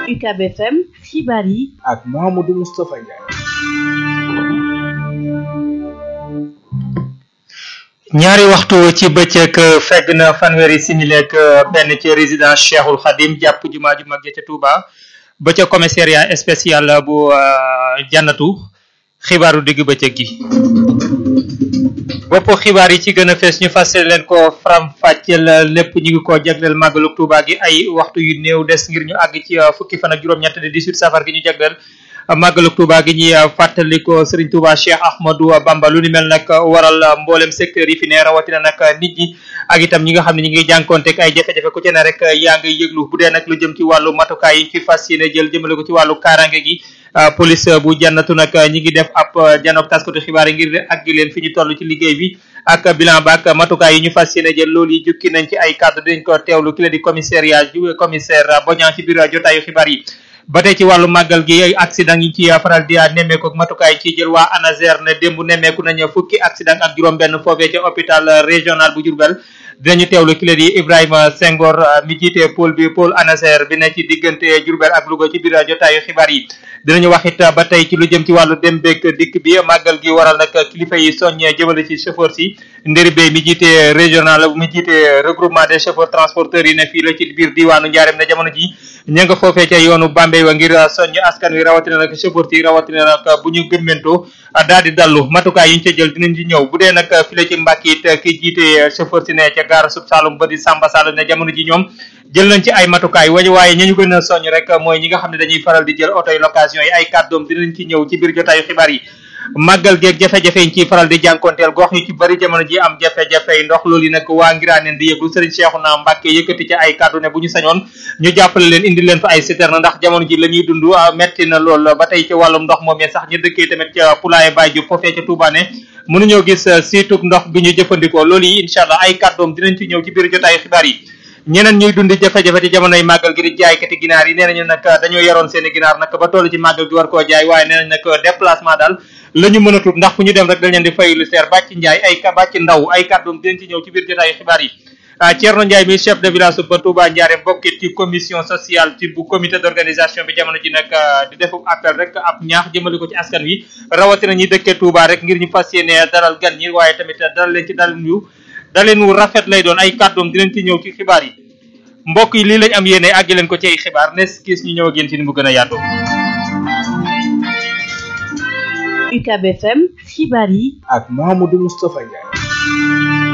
UCAB FM xibaar yi ak Mouhamadou Moustapha Ndiaye. ñaari waxtu ci bëccëg fegg na fanweeri simili ak benn ci résidence Cheikhul Khadim jàpp jumaa ju mag ja ca Touba ba ca commissariat spécial bu jannatu xibaaru digg bëccëg gi bopp xibaar yi ci gën a fees ñu fas leen ko faram fàcceel lépp ñu ngi ko jagleel màggalu Touba gi ay waxtu yu néew des ngir ñu àgg ci fukki fan ak juróom-ñett de 18 safar gi ñu jagleel màggalu Touba gi ñuy fàttali ko Serigne Touba Cheikh Ahmadou Bamba lu ni mel nag waral mboolem secteur yi fi ne rawatina nag nit ñi ak itam ñi nga xam ne ñi ngi jànkonteeg ay jafe-jafe ku ci ne rek yaa ngi yëglu bu dee nag lu jëm ci wàllu matukaay yi fi fas yéene jël jëmale ko ci wàllu kaaraange gi police bu jannatu nag ñi ngi def ab janook taskatu xibaar yi ngir ak gi leen fi ñu toll ci liggéey bi ak bilan ba ak matukaay yi ñu fas yéene jël loolu yi jukki nañ ci ay kàddu dinañ ko teewlu ki la di commissariat ju commissaire Bodian ci biir jotaayu xibaar yi ba tey ci wàllu màggal gi ay accident yi ci faral di nemmeeku ak matukaay ci jël waa ANASER ne démb nemmeeku nañu fukki accident ak juróom-benn foofee ca hôpital régional bu Diourbel dinañu teewlu ki la di Ibrahima Senghor mi jiite pôle bi pôle ANASER bi ne ci diggante Diourbel ak Louga ci biir jotaayu xibaar yi. dinañu wax it ba tey ci lu jëm ci wàllu dem beeg dikk bi màggal gi waral nag kilifa yi soññee jëmale ci chauffeur si ndëri bay mi jiite régional mi jiite regroupement des chauffeurs transporteurs yi ne fii la ci biir diwaanu Njaareem ne jamono ji ña nga foofee ca yoonu Bambey wa ngir soññ askan wi rawatina nag chauffeur si rawatina nag bu ñu gëmmentoo daal di dallu matukaay yi ñu ca jël dinañ ci ñëw bu dee nag fi la ci mbàkk it ki jiite chauffeur si ne ca gaara sub Saalum ba di Samba Sall ne jamono ji ñoom jël nañ ci ay matukaay wañu waaye ña ñu gën a soññ rek mooy ñi nga xam ne dañuy faral di jël oto yi location yi ay kàddoom dinañ ci ñëw ci biir jotaayu xibaar yi màggal geeg jafe-jafe yi ciy faral di jànkonteel gox yu ci bari jamono ji am jafe-jafe yi ndox loolu yi nag waa ngiraaneen di yëglu sëriñ Cheikhouna Mbacke yëkkati ci ay kàddu ne bu ñu sañoon ñu jàppale leen indi leen fa ay citerne ndax jamono ji la ñuy dund metti na lool ba tey ci wàllum ndox moom sax ñu dëkkee tamit ca Poulaye Baye Diop foofee ca Touba ne mënuñoo gis siitub ndox bi ñu jëfandikoo loolu yi incha allah ay kàddoom dinañ ci ñëw ci biir jotaayu xibaar yi ñeneen ñuy dund jafe-jafe ci jamonoy màggal gi di jaaykati ginaar yi nee nañu nag dañoo yaroon seeni ginaar nag ba toll ci màggal gi war koo jaay waaye nee nañ nag déplacement daal la ñu mën a tuut ndax fu ñu dem rek dañ leen di fay lu seer bàcc njaay ay bàcc ndaw ay kàddoom dinañ ci ñëw ci biir jotaayu xibaar yi Thierno Ndiaye mi chef de village ba Touba Ndiarème bokkit ci commission sociale ci bu comité d'organisation bi jamono ji nag di defu appel rek ab ñaax jëmale ko ci askan wi rawatina ñi dëkkee Touba rek ngir ñu fas yéene dalal gan ñi waaye tamit dalal leen ci dalal yu daleen wu rafet lay doon ay kàddoom dinañ ci ñëw ci xibaar yi mbokk yi lii lañ am yéene àggi leen ko ci ay xibaar nes kiis ñu ñëw ak yéen ci ni mu gën a yaatoo UCAB FM xibaar yi ak Mouhamadou Moustapha Ndiaye.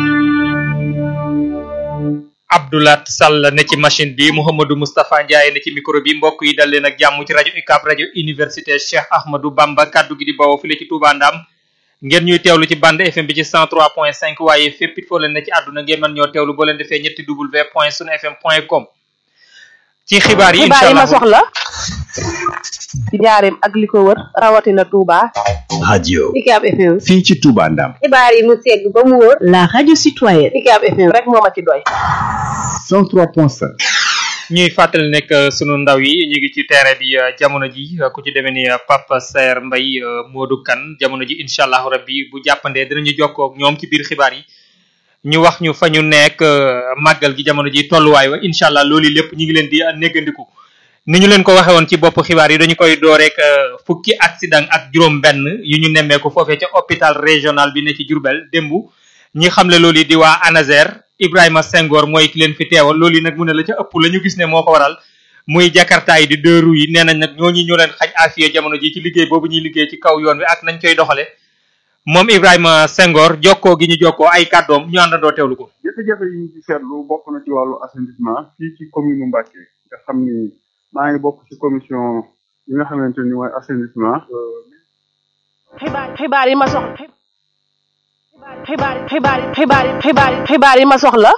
Abdoulat Sall ne ci machine bi Mouhamadou Moustapha Ndiaye ne ci micro bi mbokk yi dal leen ak jàmm ci rajo UCAB rajo université Cheikh Ahmadou Bamba kaddu gi di bawoo file ci Touba Ndam ngeen ñuy teewlu ci bande FM bi ci 103.5 waaye fépp it foo leen ne ci àdduna ngeen mën ñoo teewlu boo leen defee ñetti w point sunu fm point com ci xibaar yi xibaar yi ma soxla ci njaareem ak li ko wër rawatina Touba. radio UCAB FM. fii ci Touba Ndam. xibaar yi mu segg ba mu wër. la radio citoyenne UCAB FM rek moo ma ci doy. 103.5. ñuy fàttali nekk sunu ndaw yi ñu ngi ci terrain bi jamono ji ku ci demee ni Papa Saer Mbaye Modou Kane jamono ji incha allahu rabbi bu jàppandee dinañu jokkoo ak ñoom ci biir xibaar yi ñu wax ñu fa ñu nekk màggal gi jamono ji tolluwaay wa incha allah loolu lépp ñu ngi leen di néggandiku ni ñu leen ko waxe woon ci bopp xibaar yi dañu koy door rek fukki accident ak juróom benn yu ñu nemmeeku foofee ca hôpital régional bi ne ci Diourbel démb ñi xamle loolu yi di waa ANASER Ibrahima Senghor mooy ki leen fi teewal loolu yi nag mu ne la ca ëpp la ñu gis ne moo ko waral muy jakarta yi di deux roues yi nee nañ nag ñooñu ñoo leen xañ afiye jamono ji ci liggéey boobu ñuy liggéey ci kaw yoon wi ak nañ koy doxale moom Ibrahima Senghor jokkoo gi ñu jokkoo ay kàddoom ñu àndandoo teewlu ko. jafe-jafe yi ñu ci seetlu bokk na ci wàllu assainissement fii ci commune Mbacké nga xam ni maa ngi bokk ci commission yi nga xamante ni mooy assainissement. xibaar xibaar yi ma soxla. xibaar xibaar xibaar xibaar xibaar yi ma soxla.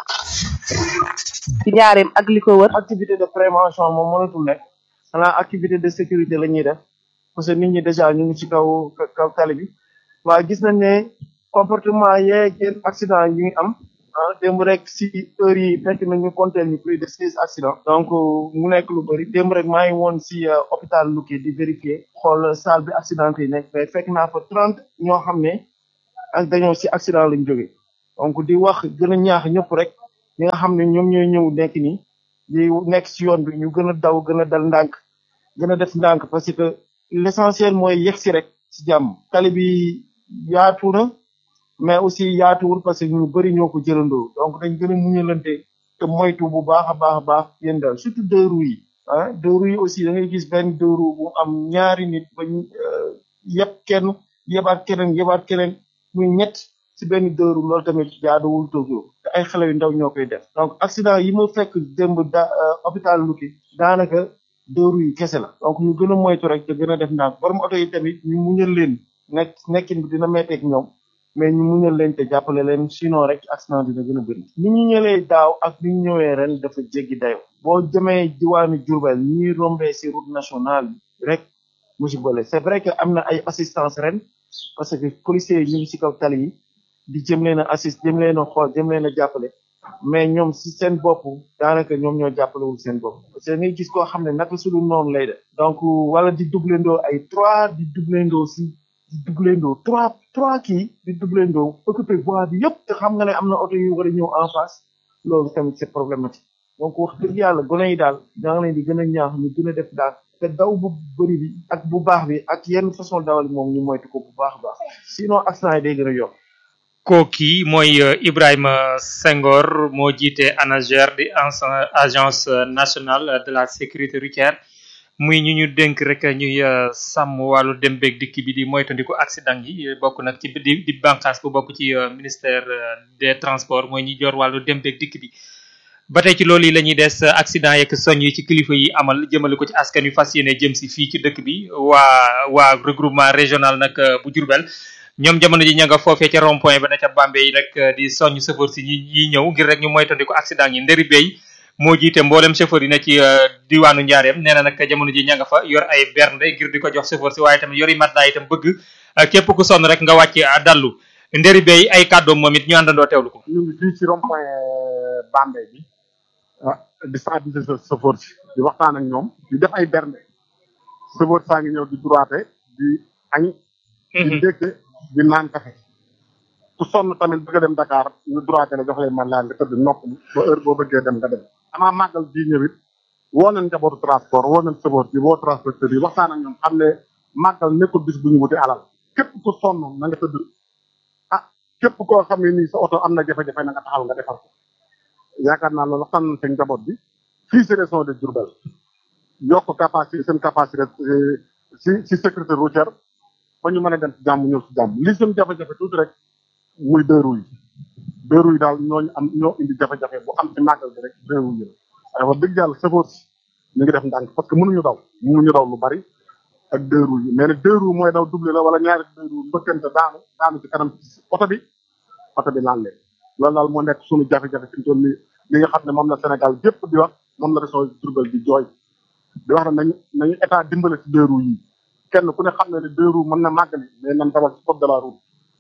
ci njaareem ak li ko wër. activité de prévention moom mënatul nekk xanaa activité de sécurité la ñuy def parce que nit ñi déjà ñu ngi ci kaw kaw tali bi waaye gis nañ ne comportement yeeg yenn accident yi ngi am ah démb rek si heure yi fekk nañu compter ñu plus de seize accidents donc mu nekk lu bëri démb rek maa ngi woon si hôpital Louké di vérifier xool salle bi accident yi nekk mais fekk naa fa trente ñoo xam ne ak dañoo si accident lañ jóge donc di wax gën a ñaax ñëpp rek ñi nga xam ne ñoom ñooy ñëw nekk nii di nekk ci yoon bi ñu gën a daw gën a dal ndànk gën a def ndànk parce que l'essentiel mooy yegg si rek si jàmm tali bi yaatu na mais aussi yaatuwul parce que ñu bëri ñoo ko jëlandoo donc dañ gën a muñalante te moytu bu baax a baax a baax yéen daal surtout deux roues yi ah deux roues yi aussi da ngay gis benn deux roues bu am ñaari nit ba ñu yëpp kenn yebaat keneen yebaat keneen muy ñett si benn deux roues loolu tamit jaaduwul Tokyo te ay xale yu ndaw ñoo koy def donc accident yi ma fekk démb da hôpital Luki daanaka deux roues yi kese la donc ñu gën a moytu rek te gën a def ndànk borom oto yi tamit ñu muñal leen nekk nekkin bi dina metteeg ñoom mais ñu muñal leen te jàppale leen sinon rek accident dina gën a bëri ni ñu ñëwee daaw ak ni ñu ñëwee ren dafa jéggi dayo boo jëmee diwaanu Diourbel ni ñuy rombee si route nationale bi rek musiba la c'est vrai que am na ay assistance ren parce que policiers yi ñu ngi si kaw tali yi di jëm leen a assist jëm leen a xool jëm leen a jàppale mais ñoom si seen bopp daanaka ñoom ñoo jàppalewul seen bopp parce que ngay gis koo xam ne naka su dul noonu lay def donc wala di doublendoo ay trois di doublendoo si di doublendoo trois trois kii di doublendoo occupé voie bi yëpp te xam nga ne am na oto yu war a ñëw en face loolu tamit c'est problématique donc wax dëgg yàlla gone yi daal daa ngi leen di gën a ñaax ñu gën a def daal te daw bu bëri bi ak bu baax bi ak yenn façon dawal moom ñu moytu ko bu baax a baax sinon accident yi day gën a yokk kooki mooy Ibrahima Senghor moo jiite ANASER di agence nationale de la sécurité routière muy ñu ñu dénk rek ñuy sàmm wàllu dem beeg dikk bi di moytandiku accident yi bokk nag ci di di bànqaas bu bokk ci ministère des transports mooy ñi jor wàllu dem beeg dikk bi ba tey ci loolu yi la ñuy des accident yeeg soñ yi ci kilifa yi amal jëmale ko ci askan wi fas yéene jëm si fii ci dëkk bi waa waa regroupement régional nag bu Diourbel ñoom jamono ji ña nga foofee ca rond point ba na ca Bambey rek di soññ chauffeur si ñi yi ñëw ngir rek ñu moytandiku accident yi ndëri béy moo jiite mboolem chauffeur yi na ci diwaanu Njaareem nee na nag jamono ji ña nga fa yor ay bernde ngir di ko jox chauffeur si waaye tamit yori matelas itam bëgg képp ku sonn rek nga wàcc dallu ndëri béy ay kàddoom moom it ñu àndandoo teewlu ko ñu ngi fii ci rond point Bambey bi ah di sensibiliser chauffeur si di waxtaan ak ñoom di def ay bernde chauffeur saa ngi ñëw di droite di añ di ndékk di naan kafe ku sonn tamit bëgg a dem Dakar ñu droité la jox leen man laa nga tëdd nopp ba heure boo bëggee dem nga dem amaa màggal bii ñëwit woo nañ njabootu transport woo nañ chauffeur bi woo transporteur yi waxtaan ak ñoom xam ne màggal nekkul bis bu ñu wuti alal képp ku sonn na nga tëdd ah képp koo xam ne nii sa oto am na jafe-jafe na nga taxaw nga defar ko yaakaar naa loolu waxtaan nañ seen njaboot bi fii si région de Diourbel yokk capacité seen capacité si si sécurité routière ba ñu mën a dem ci jàmm ñëw ci jàmm li seen jafe-jafe tuuti rek muy deux roues yi deux roues yi daal ñooñu am ñoo indi jafe-jafe bu am ci màggal bi rek deux roues yi la waaye wax dëgg yàlla chauffeur si ñu ngi def ndànk parce que mënuñu daw mënuñu daw lu bari ak deux roues yi mais nag deux roues mooy daw double la wala ñaari deux roues mbëkkante daanu daanu ci kanam oto bi oto bi laal leen loolu daal moo nekk suñu jafe-jafe fi mu toll nii li nga xam ne moom la Sénégal gépp di wax moom la région Diourbel di jooy di wax ne nañu nañu état dimbale ci deux roues yi kenn ku ne xam ne ne deux roues mën na màggali mais nan dawal ci code de la route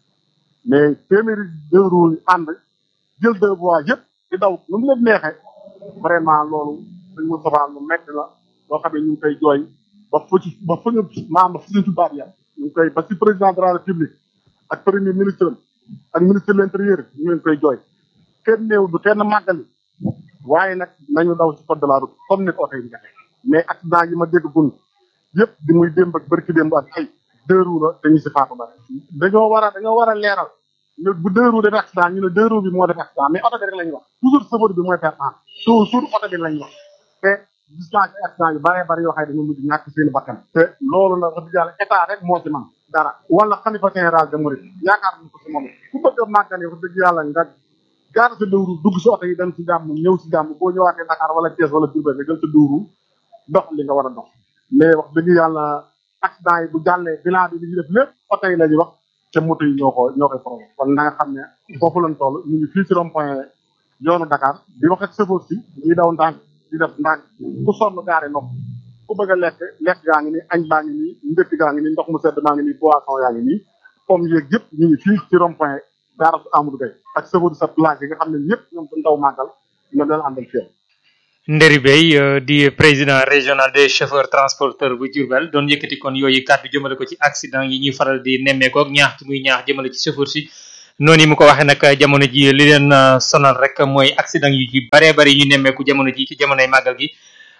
mais téeméeri deux roues yi ànd jël deux voies yëpp di daw nu mu leen neexee vraiment loolu dañ mu sofaan lu metti la loo xam ne ñu ngi koy jooy ba fu ci ba fu ñu maam ba fu ñu tubaab ya ñu ngi koy ba ci président de la république ak premier ministre ak ministre de l'intérieur ñu ngi koy jooy kenn néew du kenn màggali waaye nag nañu daw ci code de la route comme ni ko oto yi defee mais accident yi ma dégg gun yëpp di muy démb ak bërki démb ak ay deux roues la dañu si faatu bari dañoo war a dañoo war a leeral ne bu deux roues def accident ñu ne deux roues bi moo def accident mais oto bi rek la ñuy wax toujours chauffeur bi mooy faire en toujours oto bi la ñuy wax te gis naa ci accident yu bëree bëri yoo xam ne dañoo mujj ñàkk seen bakkan te loolu nag wax dëgg yàlla état rek moo ci man dara wala xalifa général de Mouride yaakaar nañ ko si moom ku bëgg a màggale wax dëgg yàlla nga gaar sa dëwru dugg si oto yi dem si jàmm ñëw si jàmm boo ñëwaatee Dakar wala Thiès wala Diourbel nga jël sa dëwru dox li nga war a dox mais wax dëgg yàlla accident yi bu jàllee bilan bi li ñu def lépp oto yi la ñuy wax te moto yi ñoo ko ñoo koy problème kon na nga xam ne foofu lañ toll ñu ngi fii ci rond point yoonu Dakar di wax ak chauffeur si ñuy daw ndànk di def ndànk ku sonn gaare nopp ku bëgg a lekk lekk gaa ngi nii añ baa ngi nii ndëkk gaa ngi nii ndox mu sedd maa ngi nii boisson yaa ngi nii pomme yeeg yëpp ñu ngi fii ci rond point gaarasu Amadou Gueye ak chauffeur sa place yi nga xam ne ñëpp ñoom du ndaw màggal ñoom leen àndal fii Nderi Bey di président régional des chauffeurs transporteurs bu Diourbel doon yëkkati kon yooyu kàddu jëmale ko ci accident yi ñuy faral di nemmeekoo ak ñaax ci muy ñaax jëmale ci chauffeur si noonu yi mu ko waxee nag jamono ji li leen sonal rek mooy accident yu ci baree bari ñu nemmeeku jamono ji ci jamonoy màggal gi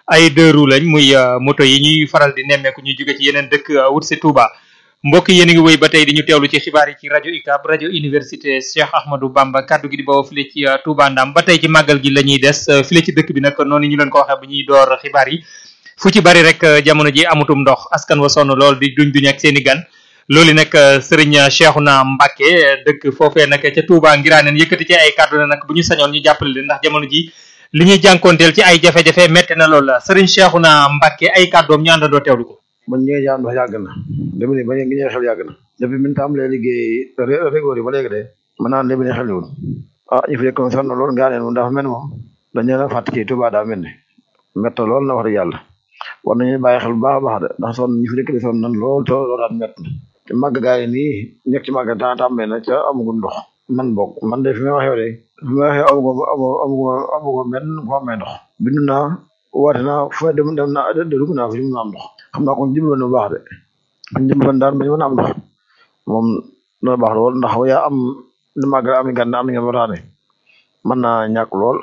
ay deux roues lañ muy moto yi ñuy faral di nemmeeku ñu jóge ci yeneen dëkk wut si Touba mbokk yéen a ngi wéy ba tey di ñu teewlu ci xibaar yi ci rajo UCAB rajo université Cheikh Ahmadou Bamba kaddu gi di bawoo file ci Touba Ndam ba tey ci màggal gi la ñuy des file ci dëkk bi nag noonu ñu leen ko waxee bu ñuy door xibaar yi fu ci bari rek jamono ji amutum ndox askan wa sonn lool di duñ duñ ak seen i gan loolu nag sëriñ Cheikhouna Mbacké dëkk foofee nag ca Touba ngiraaneen yëkkati ci ay kàddu ne nag bu ñu sañoon ñu jàppale leen ndax jamono ji li ñuy jànkoonteel ci ay jafe-jafe metti na lool sëriñ Cheikhouna Mbacké ay kàddoom ñu àndandoo teewlu ko man ñi ngi jaan ndox yàgg na dama ne ba ngi ñëw xel yàgg na depuis min tàmbalee liggéey régoor yi ba léegi de mën naa lébi ne xel yiwul ah ñu fi nekkoon sonn lool ngaa neen moom dafa mel moom dañ leen a fàtt ci Touba daa mel ne mett lool na wax dëgg yàlla war nañu bàyyi xel bu baax a baax de ndax sonn ñu fi nekk di sonn nan lool to loolu daal mett na te màgg gaa yi nii ñekk ci màgg temps tàmbee na ca amagul ndox man bokk man de fi may waxee de fi may waxee amugo amugo amugo benn ko amee ndox bindu naa woote naa fu dem dem naa de dugg naa fi mu am ndox xam naa kon jublu na bu baax de kon jublu daal ba ñu mën a am ndox moom dana baax lool ndax yaa am li màgg am gan am ngeen wataane mën naa ñàkk lool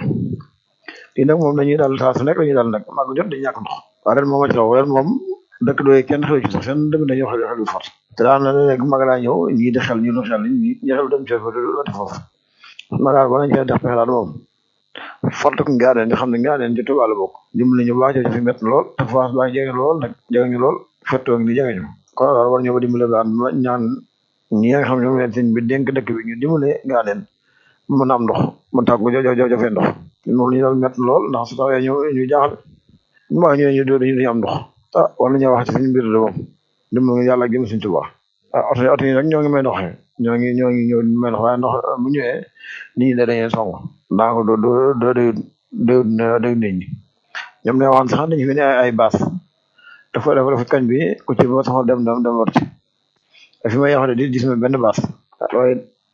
lii nag moom dañuy daal saa su nekk dañuy daal nag màgg jot dañuy ñàkk ndox waaye ren moom a ci raw ren moom dëkk doy kenn xew ci sax seen dem dañoo xel xel fort te daan na léegi mag laa ñëw ñii di xel ñu lu xel ñi ñi xel dem ci wati foofu ma daal bala ñu def pexe daal moom fort ko ngaa den di xam ne ngaa den ci Tuubaa la bokk dimbali ñu baax ci fi mett lool te France baa ngi jege lool nag jege ñu lool fettoo ngi di jege ñu kon daal war ñoo ba dimbale daan ma ñaan ñi nga xam ne ñoom leen sëñ bi dénk dëkk bi ñu dimbale ngaa den mën a am ndox mën tàggu jo jo jofee ndox loolu ñu daal mett lool ndax su tawee ñu ñu jaaxal ñu baax ñu ñu dañu am ndox ah war nañoo wax ci suñu mbir de moom dimbali yàlla gëm suñ Tuubaa ah oto oto yi nag ñoo ngi may ndox ñoo ngi ñoo ngi ñëw may ndox waaye ndox bu ñëwee nit ñi da dañuy song ndaa ko do do do doyut doyut doyut nit ñi ñoom ne waxoon sax dañu fi ne ay baas dafa dafa dafa kañ bi ku ci ba soxla dem dem dem war ci fi may wax de di gis ma benn baas waaye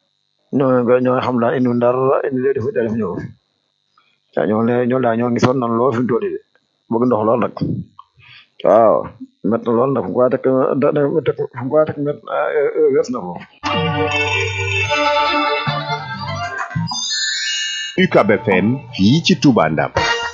ñoo ñoo xam daal indi dara indi lee def def ñëw fi waaw ñoo le ñoo daal ñoo ngi sonn nan lool fi mu toll de bëgg ndox lool nag waaw met na lool nag fu mu ko teg fu mu ko teg met wees na foofu UCAB FM fii ci Touba Ndam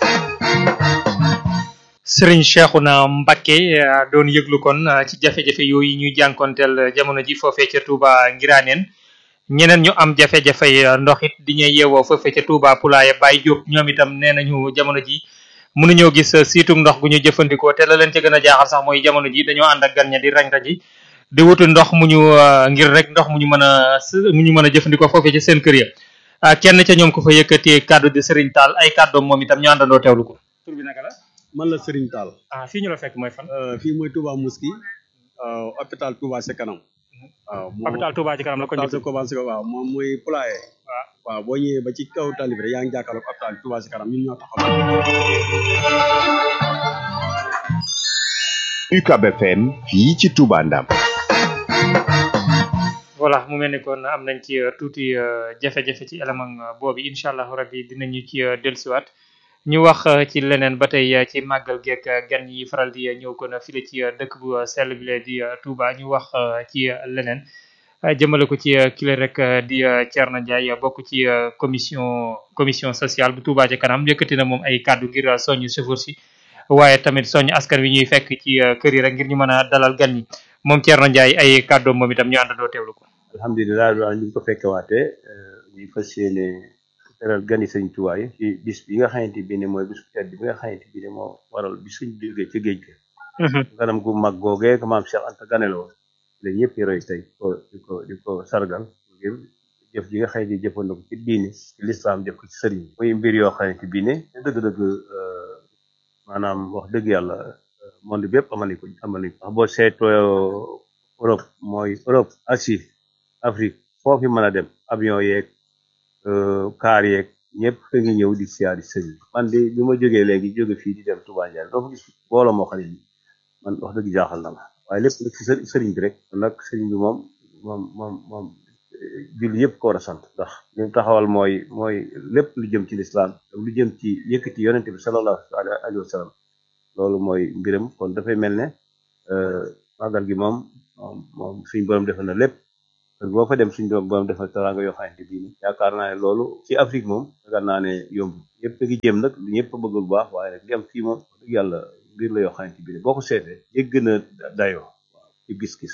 Serigne Cheikhouna Mbacké doon yëglu kon ci jafe-jafe yooyu ñuy jànkonteel jamono ji foofee ca Touba Ngiraaneen ñeneen ñu am jafe-jafe ndox it di ñuy yeewoo foofee ca Touba Poulaye Baye Diop ñoom itam nee nañu jamono ji mënuñoo gis siitum ndox gu ñu jëfandikoo te la leen ca gën a jaaxal sax mooy jamono ji dañoo ànd ak gan ña di rañ-raji di wutu ndox mu ñu ngir rek ndox mu ñu mën a mu ñu mën a jëfandikoo foofee ca seen kër ya kenn ca ñoom ko fa yëkkatee kàddu di Serigne Tall ay kàddoom moom itam ñu àndandoo teewlu ko. tur bi naka la. man la Serigne Tall. ah fii ñu la fekk mooy fan. fii mooy Touba Mosquée hôpital Touba ci kanam. waaw moom hôpital Touba ci kanam la ko hôpital Touba ci kanam waaw moom mooy Poulaye. waaw waaw boo ñëwee ba ci kaw tali bi rek yaa ngi jàkkaarloog hôpital Touba ci kanam ñun ñoo taxaw. UCAB FM fii ci Touba Ndam voilà mu mel ni kon am nañ ci tuuti jafe-jafe ci élément boobu incha allah rabbi dinañu ci dellusiwaat ñu wax ci leneen ba tey ci màggal geek gan yi faral di ñëw kon file ci dëkk bu sell bi di Touba ñu wax ci leneen jëmale ko ci kile rek di Thierno Ndiaye bokk ci commission commission sociale bu Touba ca kanam yëkkati na moom ay kàddu ngir soññ chauffeur si waaye tamit soññ askan wi ñuy fekk ci kër yi rek ngir ñu mën a dalal gan yi moom Thierno Ndiaye ay kàddoom moom itam ñu àndandoo teewlu ko. alhamdulilah daal ñu ko fekke waatee ñu fas yéene teral gani sëñ Tuubaa yi ci bis bi nga xamante bi ne mooy bis bu tedd bi nga xamante bi ne moo waral bi suñ jógee ci géej ga ganam gu mag googee ko maam Cheikh Anta ganeloo la ñëpp yi roy tey ko di ko di ko sargal ngir jëf ji nga xamante jëfandiko ci diine ci lislaam def ko ci sëriñ muy mbir yoo xamante bi ne dëgg-dëgg maanaam wax dëgg yàlla monde bépp amal nañ ko amal nañ ko wax boo seetoo Europe mooy Europe Asie Afrique foofu mën a dem avion yeeg car yeeg ñëpp da ngi ñëw di siyaari sëriñ man de bi ma jógee léegi jóge fii di dem Touba Ndiaye doo fa gis booloo moo xam ne man wax dëgg jaaxal na ma waaye lépp nag ci sëriñ bi rek nag sëriñ bi moom moom moom moom julli yëpp ko war a sant ndax li mu taxawal mooy mooy lépp lu jëm ci lislaam ak lu jëm ci yëkkati yonente bi sallallahu alayhi wa sallam loolu mooy mbiram kon dafay mel ne màggal gi moom moom moom suñ borom defal na lépp kër boo fa dem suñ doom borom defal teraanga yoo xamante bii ni yaakaar naa ne loolu ci Afrique moom yaakaar naa ne yomb ñëpp a ngi jëm nag ñëpp a bëgg lu baax waaye nag li am fii moom wax dëgg yàlla mbir la yoo xamante bii ni boo ko seetee yëgg na dayoo waaw ci gis-gis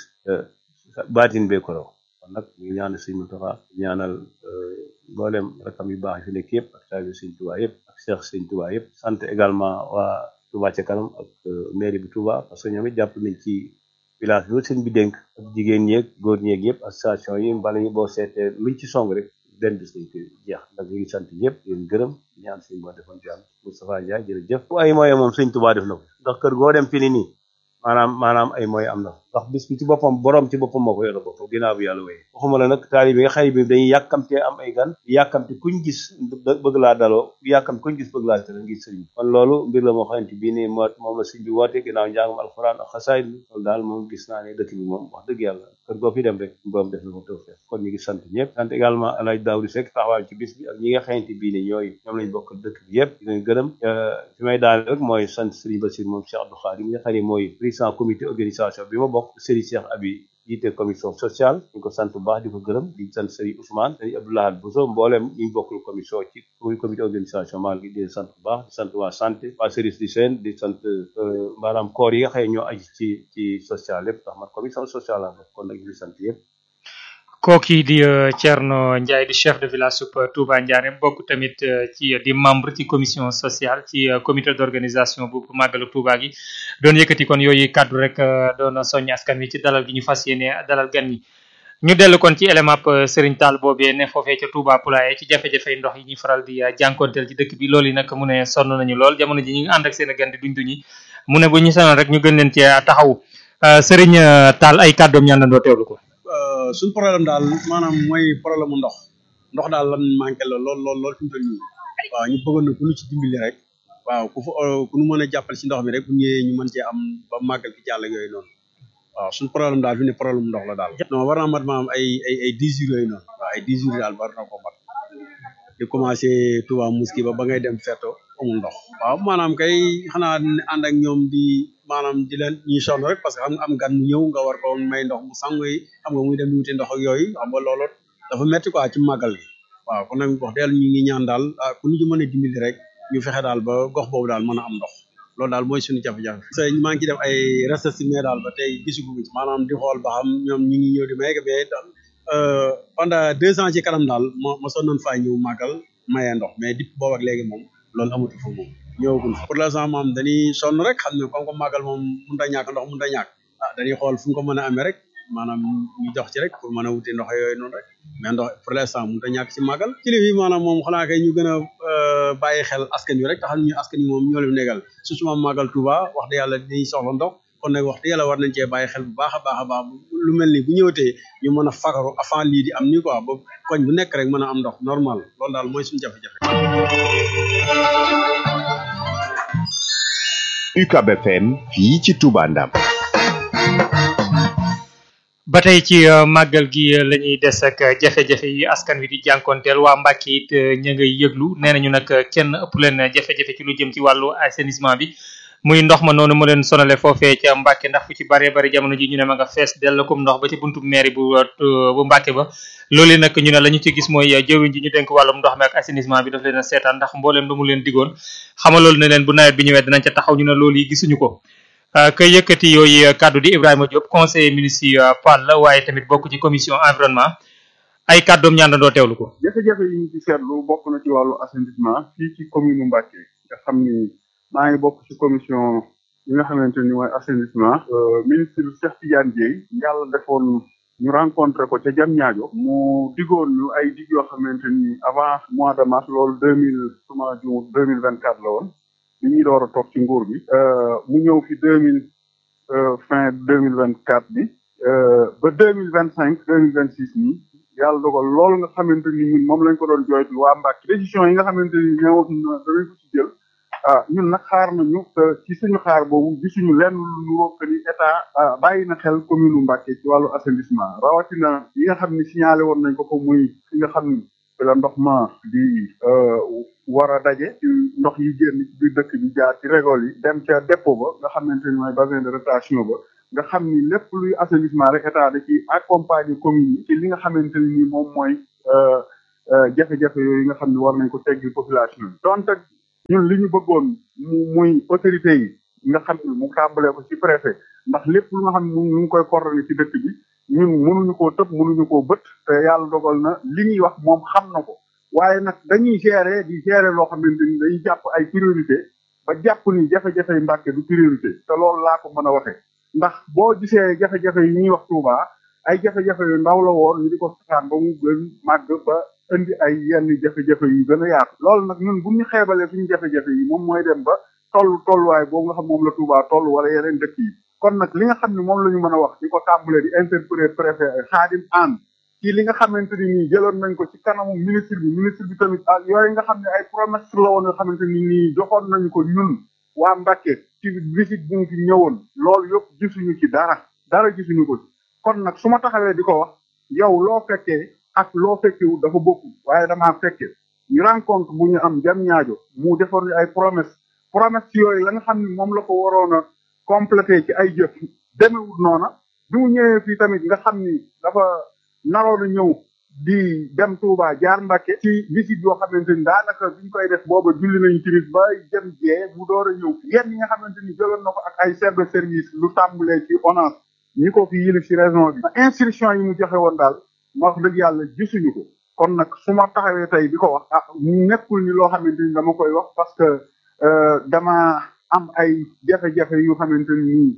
baatin bee ko raw kon nag ñu ñaanal sëñ Mountakha ñaanal mboolem rakam yu baax yi fi nekk yëpp ak taalibe sëñ Touba yëpp ak Cheikh sëñ Touba yëpp sant également waa Touba ca kanam ak mairie bu Touba parce que ñoom it jàpp nañ ci village bi sëñ bi dénk ak jigéen ñeeg góor ñeeg yëpp association yi mbala yi boo seetee luñ ci song rek benn bis dañ koy jeex ndax ñu ngi sant ñëpp di leen gërëm ñaan sëñ boo defoon ci am Moustapha Ndiaye jërëjëf ay moyen moom sëñ Touba def na ko ndax kër goo dem fi ni nii maanaam maanaam ay moyen am na ndax bis bi ci boppam borom ci boppam moo ko yore boppam ginnaaw bi yàlla wéy waxuma la nag taali bi nga xëy bi dañuy yàkkamtee am ay gan yàkkamte kuñ gis bëgg laa daloo yàkkamte kuñ gis bëgg laa tëral ngir sëriñ kon loolu mbir la moo xamante bii nii moo moom la sëriñ bi woote ginnaaw njàngum alxuraan ak xasaay loolu daal moom gis naa ne dëkk bi moom wax dëgg yàlla kër goo fi dem rek borom def na ko taw feex kon ñu ngi sant ñëpp sant également alaaj Daawdi Seck taxawaay ci bis bi ak ñi nga xamante bii nii ñooy ñoom lañ bokk dëkk bi yëpp di leen gërëm fi may daal rek mooy sant sëriñ Bassir moom Cheikh Abdou Khadim mi nga xam ne mooy président comité organisation bi ma bokk sëriñ Cheikh Abi jiite commission sociale ñu ko sant bu baax di ko gërëm di sant sëriñ Ousmane sëriñ Abdoulahad Bousso mboolem ñu bokkul commission ci comité organisation maa ngi di sant bu baax di sant waa santé waa service du seen di sant maanaam koor yi nga xëy ñoo aji ci ci social yëpp ndax man commission sociale laa bokk kon nag ñu sant yëpp kooki di Thierno Ndiaye di chef de village sub Touba Ndiarème bokk tamit ci di membre ci commission sociale ci comité d'organisation bu màggalu Touba gi doon yëkkati kon yooyu kàddu rek doon soññ askan wi ci dalal gi ñu fas yéene dalal gan ñi ñu dellu kon ci élément Serigne Tall boobee ne foofee ca Touba Poulaye ci jafe-jafe ndox yi ñuy faral di jànkonteel ci dëkk bi loolu yi nag mu ne sonn nañu lool jamono ji ñu ngi ànd ak seen gan di duñ duñi mu ne bu ñu sonoon rek ñu gën leen ci taxaw Serigne Tall ay kàddoom ñaan landoo teewlu ko suñ problème daal maanaam mooy problème mu ndox ndox daal lan manqué la lool lool lool fi mu toll nii waaw ñu bëggoon na ku ñu ci dimbali rek waaw ku fa ku ñu mën a jàppale ci ndox mi rek bu ñëwee ñu mën cee am ba màggal ki jàll ak yooyu noonu waaw suñ problème daal fi ne problème mu ndox la daal non war naa mat maam ay ay ay dix jours yooyu noonu waaw ay dix jours daal war na ko mat di commencé Touba Mosquée ba ba ngay dem Feto amul ndox waaw maanaam kay xanaa ànd ak ñoom di maanaam di leen ñuy sonn rek parce que xam nga am gan mu ñëw nga war ko may ndox mu sangu yi xam nga muy dem di wuti ndox ak yooyu xam nga loolu dafa metti quoi ci màggal gi waaw kon nag wax dëgg ñu ngi ñaan daal ah ku ñu ci mën a dimbali rek ñu fexe daal ba gox boobu daal mën a am ndox loolu daal mooy suñu jafe-jafe. parce que maa ngi ciy def ay recherche mais daal ba tey gisaguñu ci maanaam di xool ba xam ñoom ñu ngi ñëw di may mais daal pendant deux ans ci kanam daal mo mosoon nañ faa ñëw màggal mayee ndox mais depuis boobu ak léegi moom loolu amatu fa moom ñëwagul pour l'instant moom dañuy sonn rek xam ne comme que màggal moom mënut a ñàkk ndox mënut a ñàkk ah dañuy xool fu ñu ko mën a amee rek maanaam ñu jox ci rek pour mën a wuti ndox yooyu noonu rek mais ndox pour l'instant mënut a ñàkk ci màggal kilifa yi maanaam moom xanaa kay ñu gën a bàyyi xel askan wi rek taxam ñu askan wi moom ñoo leen negal surtout moom màggal Touba wax dëgg yàlla dañuy soxla ndox kon nag wax dëgg yàlla war nañ cee bàyyi xel bu baax a baax a baax lu mel ni bu ñëwatee ñu mën a fagaru avant lii di am nii quoi ba koñ bu nekk rek mën a am ndox normal loolu daal mooy suñu jafe-jafe. UCAB FM fii ci Touba Ndam. ba tey ci màggal gi la ñuy des ak jafe-jafe yi askan wi di jànkonteel waa Mbàkke it ña ngay yëglu nee nañu nag kenn ëpp leen jafe-jafe ci lu jëm ci wàllu assainissement bi muy ndox ma noonu mu leen sonale foofee ca Mbàkke ndax fu ci bare bari jamono ji ñu ne ma nga fees dell comme ndox ba ci buntu mairie bu bu Mbàkke ba loolu nag ñu ne la ñu ci gis mooy jëwriñ ji ñu dénk wàllum ndox mi ak assainissement bi daf leen a seetaan ndax mbooleem lu mu leen digoon xamal loolu ne leen bu nawet bi ñëwee dinañ ca taxaw ñu ne loolu yi gisuñu ko kay yëkkati yooyu kàddu di Ibrahima Diop conseiller municipal la waaye tamit bokk ci commission environnement ay kàddoom ñaandandoo teewlu ko jafe-jafe yi ñu ci seetlu bokk na ci wàllu assainissement fii ci commune Mbacké nga xam ni maa ngi bokk ci commission yi nga xamante ni mooy assainissement ministre Cheikh Tidiane Dièye yàlla defoon ñu rencontré ko ca Diamniadio mu digoon ñu ay dig yoo xamante ni avant mois de mars loolu deux mille suma ju deux mille vingt quatre la woon bi ñuy door a toog ci nguur gi mu ñëw fi deux mille fin deux mille vingt quatre bi ba deux mille vingt cinq deux mille vingt six nii yàlla dogal loolu nga xamante ni ñun moom lañ ko doon jooytu waa Mbàkke décision yi nga xamante ni ñëwoon danañ ko ci jël ah ñun nag xaar nañu ci suñu xaar boobu gisuñu lenn lu rokk ni état bàyyi na xel commune u Mbàkke ci wàllu assainissement rawatina yi nga xam ni signalé woon nañ ko ko muy fi nga xam ni fi la ndox ma di war a daje ci ndox yi génn ci biir dëkk bi jaar ci régol yi dem ca dépôt ba nga xamante ni mooy bassin de rétention ba nga xam ni lépp luy assainissement rek état da ci accompagner commune yi ci li nga xamante ni nii moom mooy jafe-jafe yooyu nga xam ne war nañ ko teggil population yi donte ñun li ñu bëggoon mu muy autorité yi nga xam ne mu tàmbalee ko ci préfet ndax lépp lu nga xam ne mu ngi koy coordonné ci dëkk bi ñun mënuñu koo tëb mënuñu koo bët te yàlla dogal na li ñuy wax moom xam na ko waaye nag dañuy gérer di gérer loo xamante ni dañuy jàpp ay priorité ba jàpp ni jafe-jafe yi Mbàkke du priorité te loolu laa ko mën a waxee ndax boo gisee jafe-jafe yi ñuy wax Touba ay jafe-jafe yu ndaw la woon ñu di ko saxaan ba mu gën màgg ba indi ay yenn jafe-jafe yu gën a yaatu loolu nag ñun bu ñu xeebalee suñu jafe-jafe yi moom mooy dem ba toll tolluwaay boobu nga xam moom la Touba toll wala yeneen dëkk yi kon nag li nga xam ne moom la ñu mën a wax di ko tàmbalee di interpeller préfet Khadim Anne ci li nga xamante ni nii jëloon nañ ko ci kanamu ministre bi ministre bi tamit ak yooyu nga xam ne ay promesse la woon yoo xamante ni nii joxoon nañu ko ñun waa Mbàkke ci visite bu mu fi ñëwoon loolu yëpp gisuñu ci dara dara gisuñu ko ci kon nag su ma taxawee di ko wax yow loo fekkee ak loo fekkewu dafa bokku waaye damaa fekke ñu rencontre bu ñu am jam ñaajo mu defoon ñu ay promesse promesse yooyu la nga xam ne moom la ko waroon a complété ci ay jëf demewul noona bi mu ñëwee fii tamit nga xam ni dafa naroon a ñëw di dem Touba jaar Mbàkke ci visite yoo xamante ni daanaka biñ koy def booba julli nañu timis ba jëm jee mu door a ñëw yenn yi nga xamante ni jëloon na ko ak ay chef de service lu tàmbalee ci ONAS ñi ko fi yilif ci région bi instruction yi mu joxe woon daal ma wax dëgg yàlla gisuñu ko kon nag su ma taxawee tey di ko wax ah nekkul ni loo xamante ni dama koy wax parce que dama am ay jafe-jafe yu xamante ni nii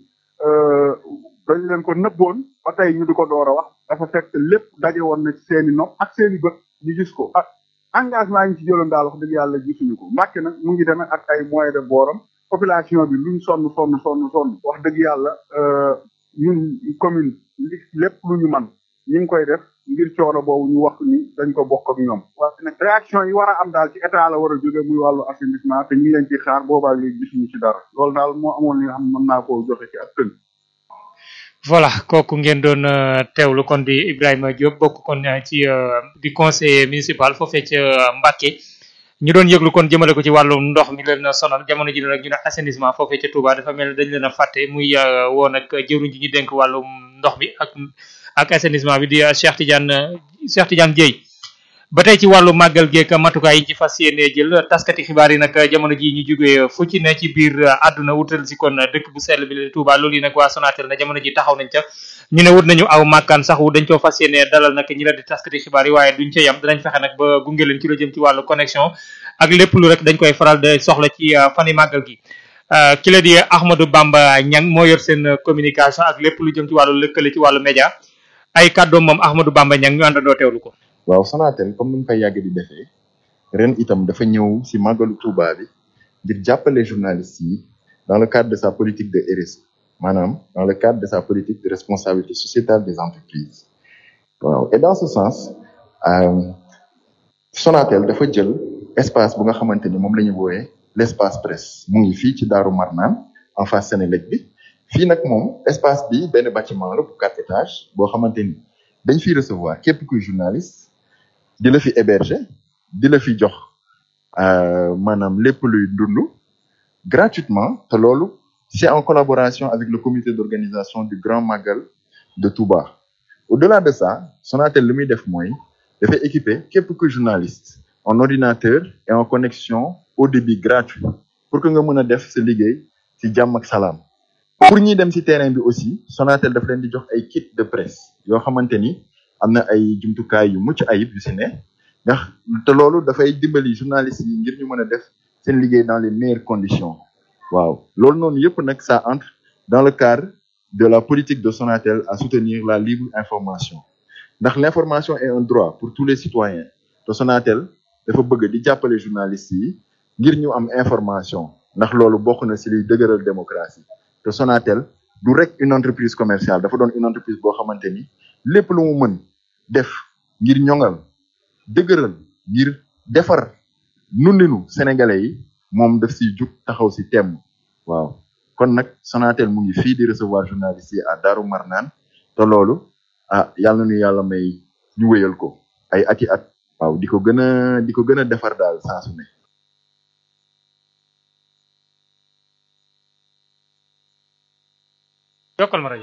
dañ leen ko nëbboon ba tey ñu di ko door a wax dafa fekk lépp daje woon na ci seeni nopp ak seeni bët ñu gis ko ah engagement yi ñu ci jëloon daal wax dëgg yàlla gisuñu ko Mbàkke nag mu ngi demee ak ay moyens de booram population bi luñ sonn sonn sonn sonn wax dëgg yàlla ñun commune li lépp lu ñu man ñu ngi koy def ngir coono boobu ñu wax ni dañ ko bokk ak ñoom waaye nag réaction yi war a am daal ci état la war a jóge muy wàllu assainissement te ñu ngi leen ci xaar boobaa léegi gisuñu ci dara loolu daal moo amoon li nga xam ne mën naa koo joxe ci ak tënk voilà kooku ngeen doon teewlu kon di Ibrahima Diop bokk kon ci di conseiller municipal foofee ca Mbacké ñu doon yëglu kon jëmale ko ci wàllum ndox mi leen sonal jamono ji nag ñu ne assainissement foofee ca Touba dafa mel ne dañ leen a fàtte muy woon ak jëwriñ ji ñu dénk wàllum ndox mi ak ak assainissement bi di Cheikh Tidiane Cheikh Tidiane Dieye ba tey ci wàllu màggal geek matukaay yi ci fas yéene jël taskati xibaar yi nag jamono ji ñu jógee fu ci ne ci biir àdduna wutal si kon dëkk bu sell bi la Touba loolu yi nag waa Sonatel na jamono ji taxaw nañ ca ñu ne wut nañu aw màkkaan sax wu dañ koo fas yéene dalal nag ñi la di taskati xibaar yi waaye duñ ca yam danañ fexe nag ba gunge leen ci la jëm ci wàllu connexion ak lépp lu rek dañ koy faral de soxla ci fani màggal gi ki la di Ahmadou Bamba Niang moo yor seen communication ak lépp lu jëm ci wàllu lëkkale ci wàllu média ay kàddoom moom Ahmadou Bamba Niang ñu àndandoo teewlu ko waaw Sonatel comme ni mu koy yàgg di defee ren itam dafa ñëw si màggalu Touba bi ngir jàppale journalistes yi dans le cadre de sa politique de RSE maanaam dans le cadre de sa politique de responsabilité sociétale des entreprises waaw et dans ce sens Sonatel dafa jël espace bu nga xamante ni moom la ñu wooyee l' espace presse mu ngi fii ci Daaru Marnaan en face Sénélec bi fii nag moom espace bi benn bâtiment la bu quatre étages boo xamante ni dañ fiy recevoir képp kuy journaliste di la fi héberger di la fi jox maanaam lépp luy dund gratuitement te loolu c'est en collaboration avec le comité d'organisation du Grand Magal de Touba au-delà de ça Sonatel li muy def mooy dafay équiper képp kuy journaliste en ordinateur et en connexion au débit gratuit pour que nga mën a def sa liggéey ci jàmm ak salaam pour ñi dem ci terrain bi aussi Sonatel daf leen di jox ay kit de presse yoo xamante ni am na ay jumtukaay yu mucc ayib yu si ne ndax te loolu dafay dimbali journalistes yi ngir ñu mën a def seen liggéey dans les meilleures conditions waaw loolu noonu yëpp nag ça entre dans le cadre de la politique de Sonatel à soutenir la libre information ndax l'information est un droit pour tous les citoyens te Sonatel dafa bëgg di jàppale journalistes yi ngir ñu am information ndax loolu bokk na si liy dëgëral démocratie te Sonatel du rek une entreprise commerciale dafa doon une entreprise boo xamante ni lépp lu mu mën def ngir ñoŋal dëgëral ngir defar nundinu sénégalais yi moom daf siy jug taxaw si temm waaw kon nag Sonatel mu ngi fii di recevoir journalistes yi à Darou Marnaan te loolu ah yàlla nu yàlla may ñu wéyal ko ay ati at waaw di ko gën a di ko gën a defar daal saa su ne yokkal ma rajo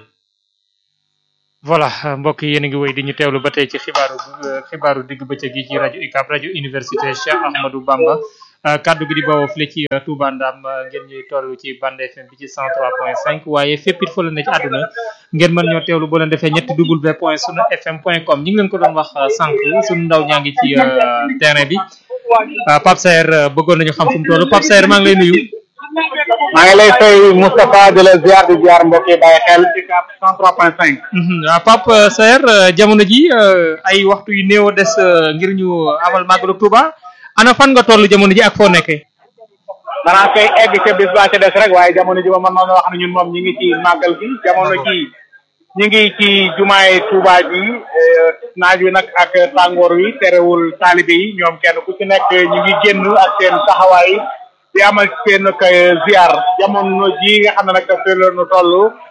voilà mbokk yi yéen a ngi wéy di ñu teewlu ba tey ci xibaaru xibaaru digg bëccëg yi ci rajo UCAB rajo université Cheikh Ahmadou Bamba kaddu gi di bawoo fii ci Touba Ndam ngeen ñuy toll ci bande FM bi ci 103.5 waaye fépp it fa la ne ci àdduna ngeen mën ñoo teewlu boo leen defee ñetti w point sunu fm point com ñu ngi leen ko doon wax sànq sunu ndaw ñaa ngi ci terrain bi Pape Saer bëggoon nañu xam fu mu toll Pape Saer maa ngi lay nuyu. maa ngi lay fay Moustapha di la ziar di ziar mbokk yi bàyyi xel ci cap 103.5. waaw Pape Saer jamono ji ay waxtu yu néew a des ngir ñu amal màggalu Touba ana fan nga toll jamono ji ak foo nekkee. danaa koy egg ca bis ba ca des rek waaye jamono ji ba man noonu wax ne ñun moom ñi ngi ci màggal gi jamono ji ñi ngi ci jumaay Touba ji naaj wi nag ak tàngoor wi terewul taalibe yi ñoom kenn ku ci nekk ñu ngi génn ak seen taxawaay. di amal seen kay ziar jamono ji nga xam ne nag fi la ñu toll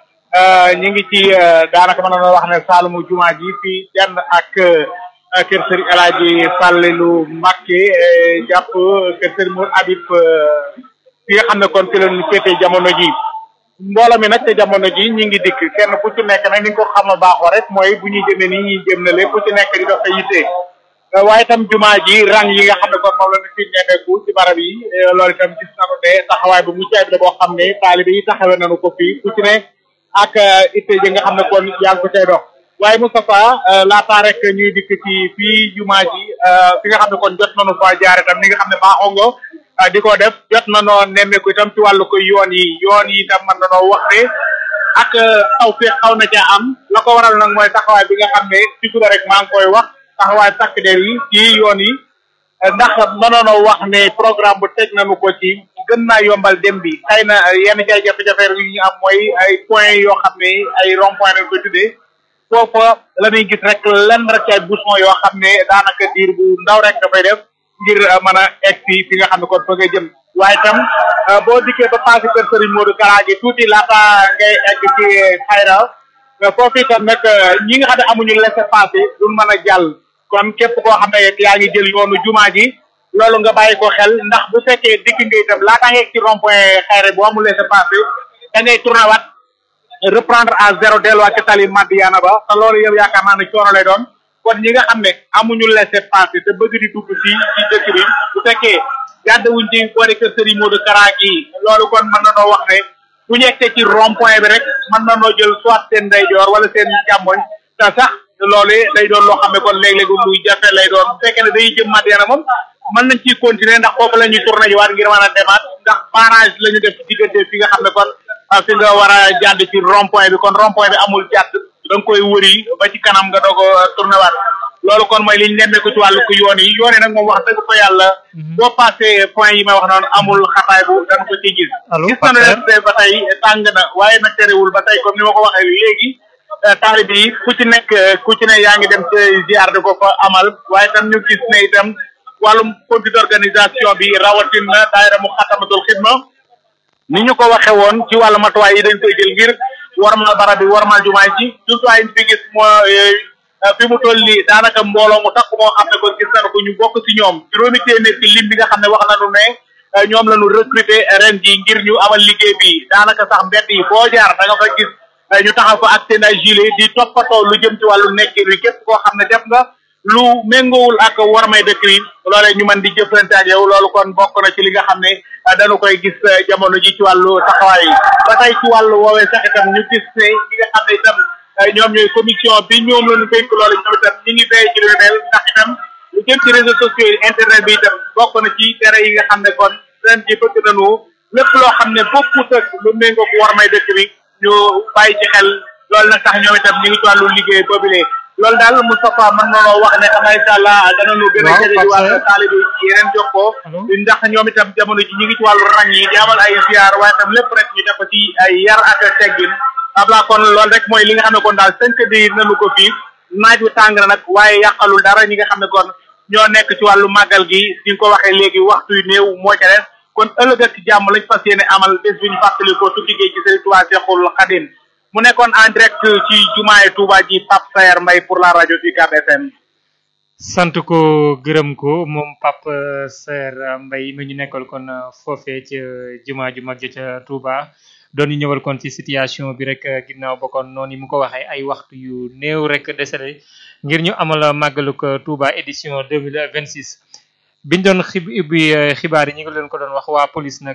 ñu ngi ci daanaka mën na wax ne Saalumu jumaa ji fii denn ak kër Serigne El Hadji Fallilou Mbacké jàpp kër Serigne Mour Habib fi nga xam ne kon fi la ñu féetee jamono ji mbooloo mi nag te jamono ji ñu ngi dikk kenn ku ci nekk nag ni nga ko xam a baaxoo rek mooy bu ñuy jëmee nii ñuy jëm na lépp ku ci nekk di dox sa yitte waaye itam jumaa ji rang yi nga xam ne kon moom la ñu fi nemmeeku ci barab yi loolu itam gis nañu ne taxawaay bu mucc ayib la boo xam ne taalibe yi taxawee nañu ko fii ku ci ne ak itte ji nga xam ne kon yaa ngi ko cay dox waaye Moustapha laataa rek ñuy dikk ci fii jumaa ji fi nga xam ne kon jot nañu fa jaar itam ni nga xam ne baaxoo nga di ko def jot nañoo nemmeeku itam ci wàllu ko yoon yi yoon yi itam mën nañoo wax ne ak taw fee xaw na ca am la ko waral nag mooy taxawaay bi nga xam ne ci suba rek maa ngi koy wax taxawaay takk der yi ci yoon yi ndax mënoonoo wax ne programme bu teg nañu ko ci gën naa yombal dem bi xëy na yenn ci ay jafe-jafe yu ñu am mooy ay point yoo xam ne ay rond point lañ ko tuddee foofa la ñuy gis rek lenn rek ci ay bouchon yoo xam ne daanaka diir bu ndaw rek dafay def ngir mën a egg si fi nga xam ne kon fa ngay jëm waaye itam boo dikkee ba passé kër Serigne Modou Kara gi tuuti laata ngay egg ci xayra foofu itam nag ñi nga xam ne amuñu laissez-passer duñ mën a jàll kon képp koo xam ne yaa ngi jël yoonu jumaa ji loolu nga bàyyi ko xel ndax bu fekkee dikk nga itam laata nga ci rond point xayra bu amul laissez-passer da ngay tourné waat reprendre à zéro delluwaat ci tali Madiana ba te loolu yow yaakaar naa ne coono lay doon kon ñi nga xam ne amuñu laissez-passer te bëgg di dugg fii ci dëkk bi bu fekkee gàdde wuñ ci boori kër Serigne Modou Kara gi loolu kon mën na noo wax ne bu ñu yegsee ci rond point bi rek mën na noo jël soit seen ndeyjoor wala seen càmmoñ te sax loolu day doon loo xam ne kon léeg-léeg luy jafe lay doon bu fekkee ne dañuy jëm Madiana moom mën nañ ciy continuer ndax foofu la ñuy tourné waat ngir mën a demaat ndax barrage la ñu def ci diggante fi nga xam ne kon fi nga war a jàdd ci rond point bi kon rond point bi amul jàdd da nga koy wëri ba ci kanam nga doog a tourné waat loolu kon mooy li ñu nemmeeku ci wàllu ko yoon yi yoon yi nag moom wax dëgg fa yàlla boo passé point yi may wax noonu amul xataay bu dañ ko ciy gis gis nañu ne ba tey tàng na waaye nag terewul ba tey comme ni ma ko waxee léegi taalibe yi ku ci nekk ku ci ne yaa ngi dem ci ziar di ko fa amal waaye tam ñu gis ne itam wàllum comité d'organisation bi rawatina daayira mu xatamatul xidma ni ñu ko waxe woon ci wàllu matuwaay yi dañ koy jël ngir warmal barab bi warmal jumaay ci jumtuwaay yi fi gis mooy fi mu toll nii daanaka mbooloo mu takk moo xam ne kon gis nañu ko ñu bokk ci ñoom juróomi téeméer ci lim bi nga xam ne wax nañu ne ñoom la ñu recruter ren ji ngir ñu amal liggéey bi daanaka sax mbedd yi foo jaar da nga fa gis ñu taxaw fa ak seen ay gilet di toppatoo lu jëm ci wàllu nekkin wi képp koo xam ne def nga lu méngoowul ak warmay dëkk yi loolee ñu mën di jëflante ak yow loolu kon bokk na ci li nga xam ne dañu koy gis jamono ji ci wàllu taxawaay yi ba tey ci wàllu woowee sax itam ñu gis ne ñi nga xam ne itam ñoom ñooy commission bi ñoom la ñu dénk loolu ñoom itam ñi ngi béy ci lu mel ndax itam lu jëm ci réseaux sociaux yi internet bi itam bokk na ci tere yi nga xam ne kon ren ji bëgg nañu lépp loo xam ne bokkut ak lu méngoo ko warmay dëkk bi ñu bàyyi ci xel loolu nag tax ñoom itam ñu ngi ci wàllu liggéey boobile loolu daal Moustapha mën na loo wax ne xam incha allah danañu gën a jëlee ci wàllu taalibe ci yeneen jokkoo ndax ñoom itam jamono ji ñu ngi ci wàllu rang yi di amal ay ziar waaye itam lépp rek ñu def ko ci ay yar ak teggin abla kon loolu rek mooy li nga xam ne kon daal tënk di nañu ko fii naaj wu tàng na nag waaye yàqalul dara ñi nga xam ne kon ñoo nekk ci wàllu màggal gi ni nga ko waxee léegi waxtu yu néew moo ca des kon ëllëg ak jàmm lañ fas yéene amal bés bi ñu fàttali ko tukki géej gi Sëriñ Tuubaa Seexul Xadim mu nekkoon en direct ci jumaay Touba ji Pape Sayer Mbaye pour la rajo UCAB FM. sant ko gërëm ko moom Pape Sayer Mbaye mi ñu nekkal kon foofee ca jumaa ju mag ja ca Touba doon ñu ñëwal kon ci situation bi rek ginnaaw ba kon noonu mu ko waxee ay waxtu yu néew rek desale ngir ñu amal màggaluk Touba édition 2026 biñ doon xib ubbi xibaar yi ñu ngi leen ko doon wax waa police nag